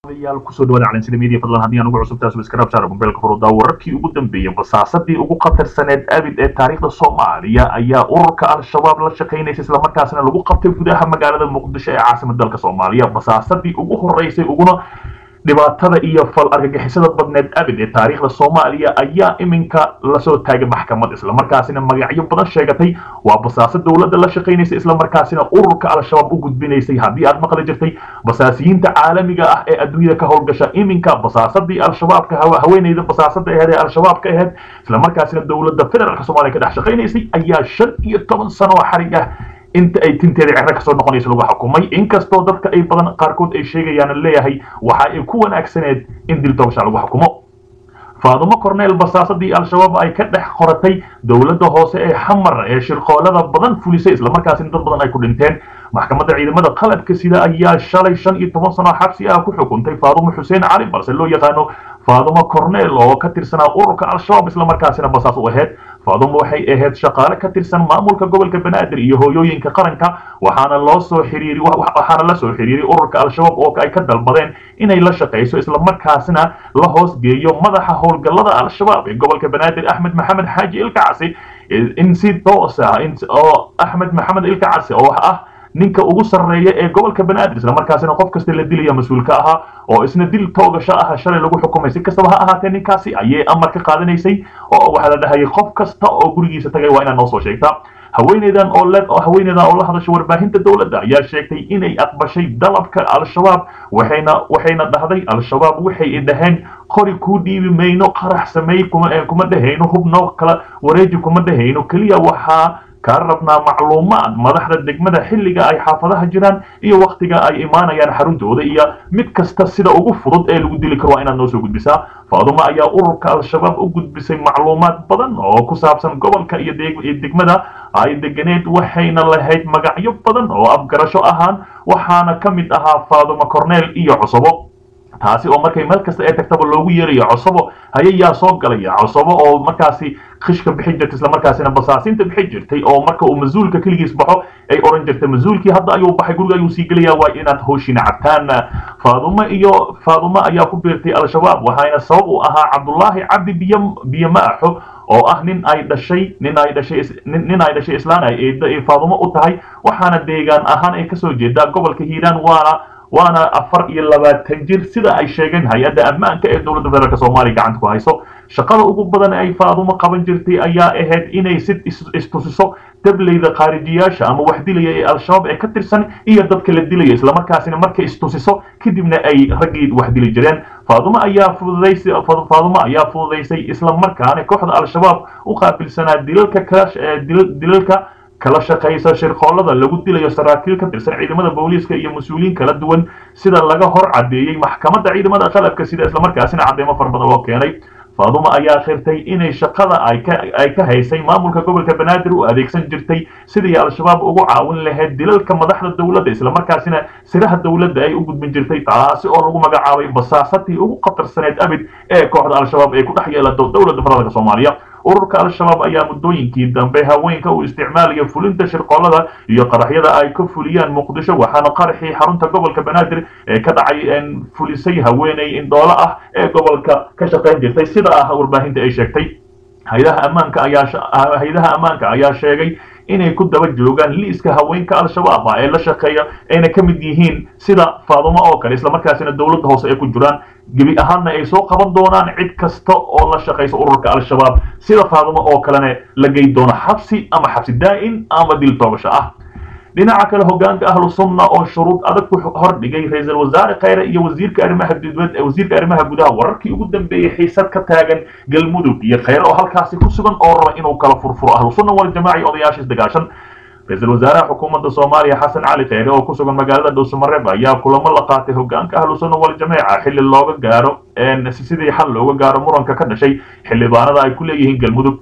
yaal kusoo dhawaada calansida media fadlan haddii aan ugu cusubtaa subscribe saara mobilka furudaa wararkii ugu dambeeyay basaasadii ugu khatarsaneed abid ee taariikhda soomaaliya ayaa ururka al-shabaab la shaqaynaysa islamarkaasina lagu qabtay gudaha magaalada muqdisho ee caasimada dalka soomaaliya basaasadii ugu horeysay uguna dhibaatada iyo fal argagixisada badneed abid ee taariikhda soomaaliya ayaa iminka lasoo taagay maxkamad islamarkaasina magacyo badan sheegatay waa basaasa dowladda la shaqaynaysa islamarkaasina ururka al-shabaab u gudbinaysay haddii aad maqli jirtay basaasiyiinta caalamiga ah ee adduunyada ka howlgasha iminka basaasadii al-shabaabka haweeneyda basaasada aheed ee al-shabaabka aheyd islamarkaasina dowladda federaalka soomaaliya ka dhex shaqaynaysay ayaa shan iyo toban sano oo xarig ah inta ay tinteeda cero kasoo noqonaysa lagu xukumay inkastoo dadka ay badan qaarkood ay sheegayaan leeyahay waxa ay ku wanaagsaneed in dil toobasha lagu xukumo faadumo corneel basaasadii al-shabaab ay ka dhex qoratay dowladda hoose ee xamar ee shirqoolada badan fulisay islamarkaasina dad badan ay ku dhinteen maxkamadda ciidamada qalabka sida ayaa shalay shan iyo toban sano xabsi ah ku xukuntay faadumo xuseen cali balse loo yaqaano faadumo corneel oo ka tirsanaa ururka al-shabaab islamarkaasina basaas u aheyd faadumo waxay ahayd shaqaale ka tirsan maamulka gobolka banaadir iyo hooyooyinka qaranka waxaana loo soo xiriiri waxaana la soo xiriiray ururka al-shabaab oo ay ka dalbadeen inay la shaqayso islamarkaasina la hoos geeyo madaxa howlgallada al-shabaab ee gobolka banaadir axmed maxamed xaaji ilkacasi in si toos ah oo axmed maxamed ilkacasi oo ah ninka ugu sarreeya ee gobolka banaadir islamarkaasina qof kasta la dilaya mas-uulka ahaa oo isna dil toogasho ah shalay lagu xukumay si kastaba ha ahaatee ninkaasi ayay amar ka qaadanaysay oo waxaa la dhahayay qof kasta oo gurigiisa tagay waa inaad noo soo sheegtaa haweeneydan oo le haweeneydan oo la hadasha warbaahinta dowladda ayaa sheegtay inay aqbashay dalabka al-shabaab waxayna waxayna dhahday al-shabaab waxay dhaheen qori kuu dhiibi mayno qarax sameey kuma kuma dhahayno hubno kala wareeji kuma dhahayno keliya waxaa kaa rabnaa macluumaad madaxda degmada xilliga ay xaafadaha jiraan iyo waktiga ay imaanayaan xaruntooda iyo mid kasta sida ugu fudud ee lagu dili karo waa inaad noo soo gudbisaa faadumo ayaa ururka al-shabaab u gudbisay macluumaad badan oo ku saabsan gobolka iyo degmada ay deganeed waxayna lahayd magacyo badan oo afgarasho ahaan waxaana ka mid ahaa faadumo corneel iyo cusubo taasi oo markay meel kasta ee tagtaba loogu yeerayo cosobo hayayaa soo galaya cosobo oo markaasi khishka bixin jirtay islamarkaasina basaasinta bixin jirtay oo marka uu mas-uulka keligiis baxo ay oran jirtay mas-uulkii hadda ayuu baxay guriga ayuu sii gelaya waa inaad hooshina cabtaan faadumo iyo faadumo ayaa ku biirtay al-shabaab waxayna sabab u ahaa cabdullaahi cabdi biyo biyo maaxo oo ah nin ay dhashay nin ay dhashay nin ay dhashay islaan ay eedda ay faadumo u tahay waxaana deegaan ahaan ay kasoo jeedaa gobolka hiiraan waana waana afar iyo labaatan jir sida ay sheegeen hay-adda ammaanka ee dowladda federaalk soomaaliya gacanta ku hayso shaqada ugu badan ay faadumo qaban jirtay ayaa ahayd inay si istusiso dableyda khaarijiyaasha ama wax dilaya ee al-shabaab ee ka tirsan iyo dadka la dilaya islamarkaasina markay istusiso kadibna ay raggii wax dili jireen faadumo ayaa fududaysay faadumo ayaa fududaysay islamarkaana kooxda al-shabaab u qaabilsanaa dilalka kala dilalka kala shaqaysa shirqoolada lagu dilayo saraakiil ka tirsan ciidamada booliiska iyo mas-uuliyiin kala duwan sida laga hor caddeeyey maxkamadda ciidamada qalabka sida islamarkaasina caddeemo far badan loo keenay faadumo ayaa khirtay inay shaqada ay ka ay ka haysay maamulka gobolka banaadir u adeegsan jirtay sidii al-shabaab ugu caawin lahayd dilalka madaxda dowladda islamarkaasina siraha dowladda ay u gudbin jirtay taasi oo lagu magacaabay basaasadii ugu khatarsaneed abid ee kooxda al-shabaab ay ku dhex yeelato dowladda federaalka soomaaliya ururka al-shabaab ayaa muddooyinkii dambe haweenka u isticmaalaya fulinta shirqoolada iyo qaraxyada ay ka fuliyaan muqdisho waxaana qaraxii xarunta gobolka banaadir ee ka dhacay fulisay haweeney indhoolo ah ee gobolka ka shaqayn jirtay sida ah warbaahinta ay sheegtay haydaha ammaanka ayaa haydaha ammaanka ayaa sheegay inay ku daba joogaan liiska haweenka al-shabaab ah ee la shaqeeya ayna ka mid yihiin sida faadumo oo kale islamarkaasina dowladda hoose ay ku jiraan gebi ahaanna ay soo qaban doonaan cid kasta oo la shaqaysa ururka al-shabaab sida faadumo oo kalena la gey doono xabsi ama xabsi daa'in ama dil toogasho ah dhinaca kale hogaanka ahlu sunna oo shuruud adag ku hordhigay ra-iisul wasaare khayre iyo wasiirka arrimaha dibad wasiirka arrimaha gudaha wararkii ugu dambeeyey xiisad ka taagan galmudug iyo khayre oo halkaasi ku sugan oo raba inuu kala furfuro ahlu sunna waljamaaci odayaasha isdagaashan ra-iisul wasaaraha xukuumadda soomaaliya xasan cali khayre oo ku sugan magaalada dhuusamareeb ayaa kulamo la qaatay hogaanka ahlu sunna waljamaaca xilli looga gaaro sidii xal looga gaaro muranka ka dhashay xildhibaanada ay ku leeyihiin galmudug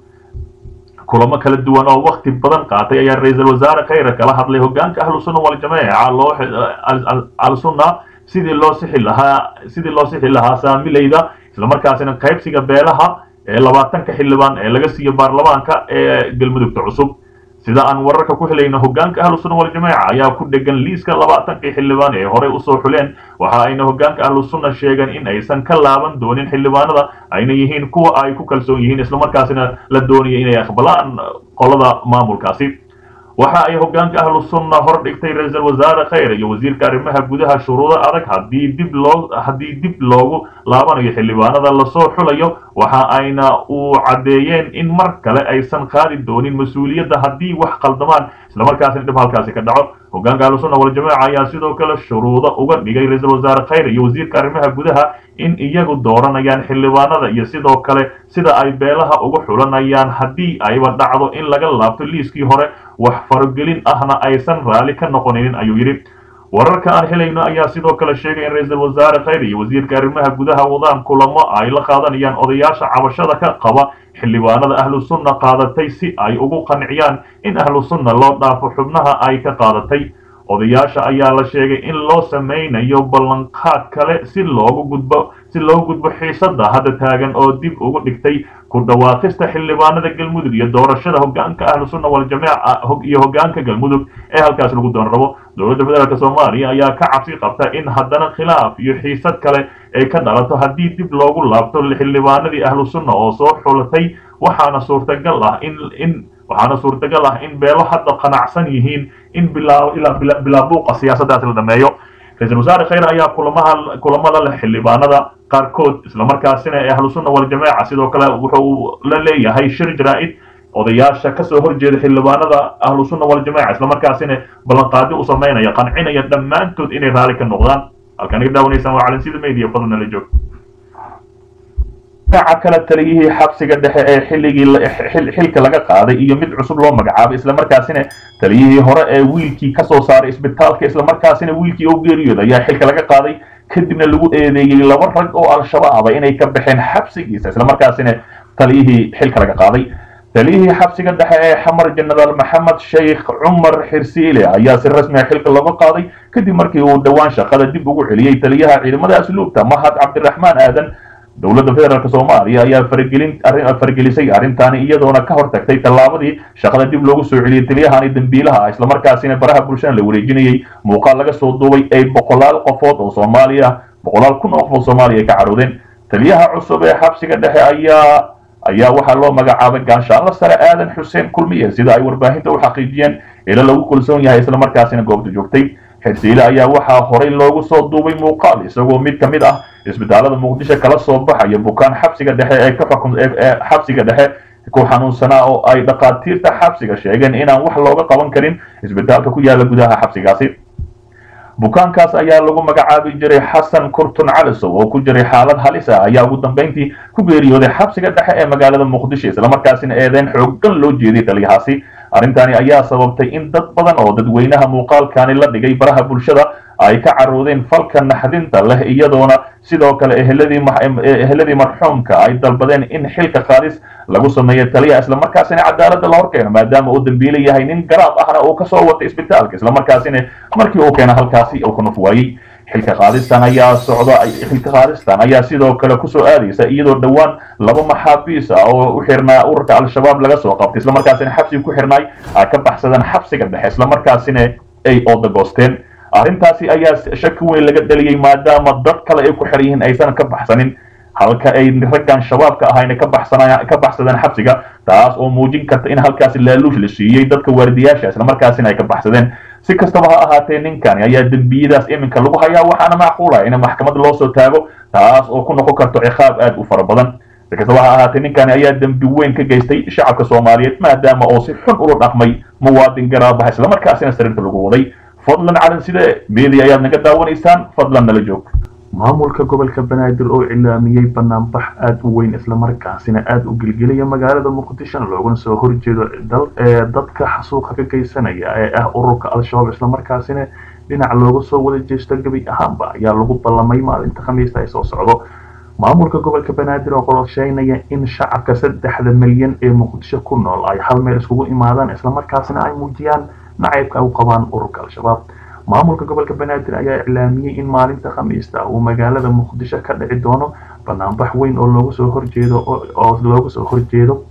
kulamo kala duwan oo wakti badan qaatay ayaa ra-iisul wasaare khayre kala hadlay hogaanka ahlu sunna waljamaaca loo al-sunna sidii loo sixi lahaa sidii loo sixi lahaa saamilayda islamarkaasina qaybsiga beelaha ee labaatanka xildhibaan ee laga siiyo baarlamaanka ee galmudugta cusub sida aan wararka ku helayno hogaanka ahlu sunna waljamaaca ayaa ku dhegan liiska labaatankii xildhibaan ee horey usoo xuleen waxa ayna hogaanka ahlu sunna sheegeen in aysan ka laaban doonin xildhibaanada ayna yihiin kuwa ay ku kalsoon yihiin islamarkaasina la doonaya inay aqbalaan qolada maamulkaasi waxa ay hogaanka ahlu sunna hor dhigtay ra-iisul wasaare khayre iyo wasiirka arrimaha gudaha shuruudo adag haddii dib loo haddii dib loogu laabanayo xildhibaanada lasoo xulayo waxa ayna uu caddeeyeen in mar kale aysan qaadi doonin mas-uuliyadda haddii wax qaldamaan islamarkaasina dhib halkaasi ka dhaco hogaanka ahlu sunna waljamaaca ayaa sidoo kale shuruudo uga dhigay ra-iisul wasaare khayre iyo wasiirka arrimaha gudaha in iyagu dooranayaan xildhibaanada iyo sidoo kale sida ay beelaha ugu xulanayaan haddii ayba dhacdo in laga laabto liiskii hore wax faragelin ahna aysan raalli ka noqonaynin ayuu yidhi wararka aan helayno ayaa sidoo kale sheegay in ra-iisul wasaare khayre iyo wasiirka arrimaha gudaha wadaan kulamo ay la qaadanayaan odayaasha cabashada ka qaba xildhibaanada ahlu sunna qaadatay si ay ugu qanciyaan in ahlu sunna loo dhaafo xubnaha ay ka qaadatay odayaasha ayaa la sheegay in loo samaynayo ballanqaad kale si loogu gudbo si loo gudbo xiisada hadda taagan oo dib ugu dhigtay ku dhawaaqista xildhibaanada galmudug iyo doorashada hogaanka ahlu sunna waljamaaca iyo hogaanka galmudug ee halkaas lagu doon rabo dowladda federaalk soomaaliya ayaa ka cabsi qabta in haddana khilaaf iyo xiisad kale ay ka dhalato haddii dib loogu laabto xildhibaanadii ahlu sunna oo soo xulatay waxaana suurtagal ah in in waxaana suurtagal ah in beelo hadda qanacsan yihiin in bilaa buuqa siyaasaddaas la dhameeyo ra-iisul wasaare khayre ayaa kulamaha kulamada leh xildhibaanada qaarkood islamarkaasina ee ahlu sunna waljamaaca sidoo kale wuxuu la leeyahay shir jaraa-id odayaasha kasoo horjeeda xildhibaanada ahlu sunna waljamaaca islamarkaasina ballanqaadi u samaynaya qancinaya dhammaantood inay raalli ka noqdaan halkaan iga daawanaysaan waa calansida media fadlan la joog dhinaca kale taliyihii xabsiga dhexe ee xilligii xilka laga qaaday iyo mid cusub loo magacaabay islamarkaasina taliyihii hore ee wiilkii kasoo saaray isbitaalka islamarkaasina wiilkii oo geeriyooda ayaa xilka laga qaaday kadibna lagu eedeeyey laba rag oo al-shabaaba inay ka baxeen xabsigiisa islamarkaasina taliyihii xilka laga qaaday taliyihii xabsiga dhexe ee xamar jenaraal maxamed sheikh cumar xirsiile ayaa si rasmi ah xilka looga qaaday kadib markii uu dhowaan shaqada dib ugu celiyey taliyaha ciidamada asluubta mahad cabdiraxmaan aadan dowladda federaalk soomaaliya ayaa faragelin faragelisay arrintaani iyadoona ka hortagtay tallaabadii shaqada dib loogu soo celiyey taliyahani dambiilaha ah islamarkaasina baraha bulshada la wareejinayey muuqaal laga soo duubay ay boqolaal qofood oo soomaaliya boqolaal kun oo qof oo soomaaliya ay ka caroodeen taliyaha cusub ee xabsiga dhexe ayaa ayaa waxaa loo magacaabay gaanshaanla sare aadan xuseen kulmiye sida ay warbaahinta u xaqiijiyeen ila lagu kalsoon yahay islamarkaasina goobta joogtay xirsiile ayaa waxaa horey loogu soo duubay muuqaal isagoo mid ka mid ah isbitaalada muqdisho kala soo baxaya bukaan xabsiga dhexe ee ka xukun ee xabsiga dhexe ku xanuunsanaa oo ay dhakhaatiirta xabsiga sheegeen inaan wax looga qaban karin isbitaalka ku yaala gudaha xabsigaasi bukaankaas ayaa lagu magacaabi jiray xasan kurtun calisow oo ku jiray xaalad halis ah ayaa ugu dambeyntii ku geeriyooday xabsiga dhexe ee magaalada muqdisho islamarkaasina eedeyn xooggan loo jeeday taliyahaasi arrintani ayaa sababtay in dad badan oo dadweynaha muuqaalkani la dhigay baraha bulshada ay ka caroodeen falka naxdinta leh iyadoona sidoo kale eheladii marxuumka ay dalbadeen in xilka qaadis lagu sameeyo taliya islamarkaasina cadaaladda la horkeeno maadaama uu dambiile yahay nin garaab ahna uu kasoo watay isbitaalka islamarkaasina markii uu keena halkaasi uu ka nuf waayey xilka qaadistan ayaa socda xilka qaadistan ayaa sidoo kale kusoo aadaysa iyadoo dhowaan laba maxaabiis ah oo u xirnaa ururka al-shabaab laga soo qabtay islamarkaasina xabsiga ku xirnaay ay ka baxsadeen xabsiga dhexe islamarkaasina ay oodagoosteen arrintaasi ayaa shaki weyn laga dhaliyey maadaama dad kale ay ku xiran yihiin aysan ka baxsanin halka ay raggan shabaabka ahayna ka baxsanaa ka baxsadeen xabsiga taas oo muujin karta in halkaasi laaluush la siiyey dadka waardiyaasha islamarkaasina ay ka baxsadeen si kastaba ha ahaatee ninkani ayaa dembiyadaas iminka lagu hayaa waxaana macquula in maxkamad loo soo taago taas oo ku noqon karto ciqaab aad u fara badan si kastaba ha ahaatee ninkani ayaa dembi weyn ka geystay shacabka soomaaliyeed maadaama oo si xun ula dhaqmay muwaadin garaabaha islamarkaasina sariirta lagu waday fadlan calan side media ayaad naga daawanaysaan fadlan nala joog maamulka gobolka banaadir oo cilaamiyey banaanbax aada u weyn islamarkaasina aada u gelgelaya magaalada muqdishona loogana soo horjeedo dadka xasuuqa ka geysanaya ee ah ururka al-shabaab islamarkaasina dhinac looga soo wada jeesto gebi ahaanba ayaa lagu ballamay maalinta khamiista ay soo socdo maamulka gobolka banaadir oo qorsheynaya in shacabka saddexda milyan ee muqdisho ku nool ay hal meel iskugu imaadaan islamarkaasina ay muujiyaan nacaybka ay u qabaan ururka al-shabaab maamulka gobolka banaadir ayaa iclaamiyey in maalinta khamiista uu magaalada muqdisho ka dhici doono banaanbax weyn oo looga soo horjeedo oo looga soo horjeedo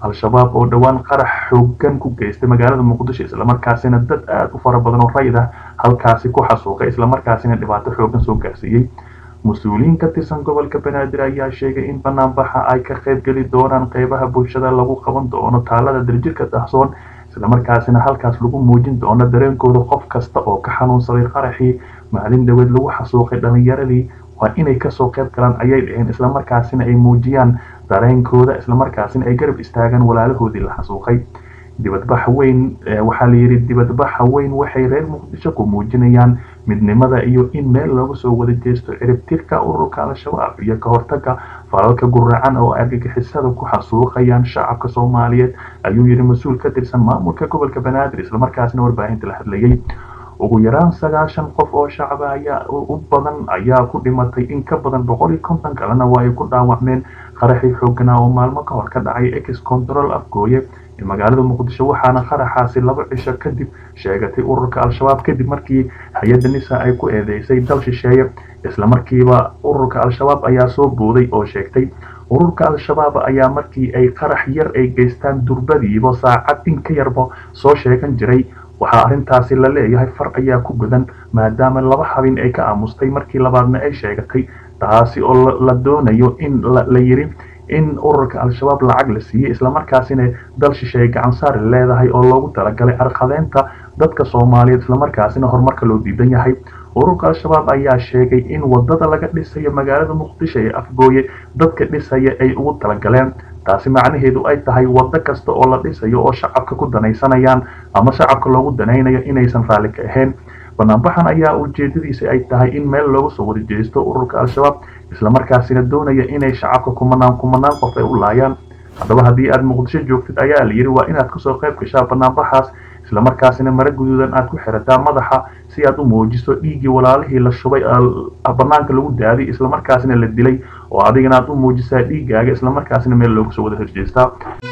al-shabaab oo dhowaan qarax xoogan ku geystay magaalada muqdisho islamarkaasina dad aada u fara badan oo rayid ah halkaasi ku xasuuqay islamarkaasina dhibaato xoogan soo gaarsiiyey mas-uuliyiin ka tirsan gobolka banaadir ayaa sheegay in banaanbaxa ay ka qayb geli doonaan qeybaha bulshada lagu qaban doono taalada daljirka dahsoon islamarkaasina halkaas lagu muujin doono dareenkooda qof kasta oo ka xanuunsaday qaraxii maalin dhaweed lagu xasuuqay dhalinyaradii waa inay kasoo qayb galaan ayay dhaheen islamarkaasina ay muujiyaan dareenkooda islamarkaasina ay garab istaagaan walaalahoodii la xasuuqay dibadbaxa weyn waxaa la yidhi dibadbaxa weyn waxay reer muqdisho ku muujinayaan midnimada iyo in meel looga soo wada jeesto ciribtirka ururka al-shabaab iyo ka hortaga falalka guracan oo argagixisada ku xasuuqayaan shacabka soomaaliyeed ayuu yidhi mas-uul ka tirsan maamulka gobolka banaadir islamarkaasina warbaahinta la hadlayay ugu yaraan sagaashan qof oo shacaba ayaa u badan ayaa ku dhimatay in ka badan boqol iyo konton kalena waa ay ku dhaawacmeen qaraxii xooganaa oo maalmo ka hor ka dhacay ex control afgooye ee magaalada muqdisho waxaana qaraxaasi laba cisho kadib sheegatay ururka al-shabaab kadib markii hay-adda nisa ay ku eedeysay dal shisheeye islamarkiiba ururka al-shabaab ayaa soo booday oo sheegtay ururka al-shabaab ayaa markii ay qarax yar ay geystaan durbadiiba saacad in ka yarba soo sheegan jiray waxaa arrintaasi la leeyahay far ayaa ku gudan maadaama laba habin ay ka aamustay markii labaadna ay sheegatay taasi oo la doonayo in la yiri in ururka al-shabaab lacag la siiyey islamarkaasina dal shisheeye gacan saari leedahay oo loogu talagalay carqadeynta dadka soomaaliyeed islamarkaasina horumarka loo diidan yahay ururka al-shabaab ayaa sheegay in wadada laga dhisayo magaalada muqdisho ee afgooye dadka dhisaya ay ugu talagaleen taasi macnaheedu ay tahay waddo kasta oo la dhisayo oo shacabka ku danaysanayaan ama shacabka loogu danaynayo inaysan raalli ka ahayn banaanbaxan ayaa ujeedadiisa ay tahay in meel looga soo wada jeesto ururka al-shabaab islamarkaasina doonaya inay shacabka kumanaan kumanaan qof ay u laayaan haddaba haddii aad muqdisho joogtid ayaa la yidhi waa inaad kasoo qayb gashaa banaanbaxaas islamarkaasina mare guduudan aad ku xirataa madaxa si aad u muujiso dhiiggii walaalihii la shubay banaanka lagu daaday islamarkaasina la dilay oo adigana aad u muujisaa dhiiggaaga islamarkaasina meel looga soo wada horjeestaa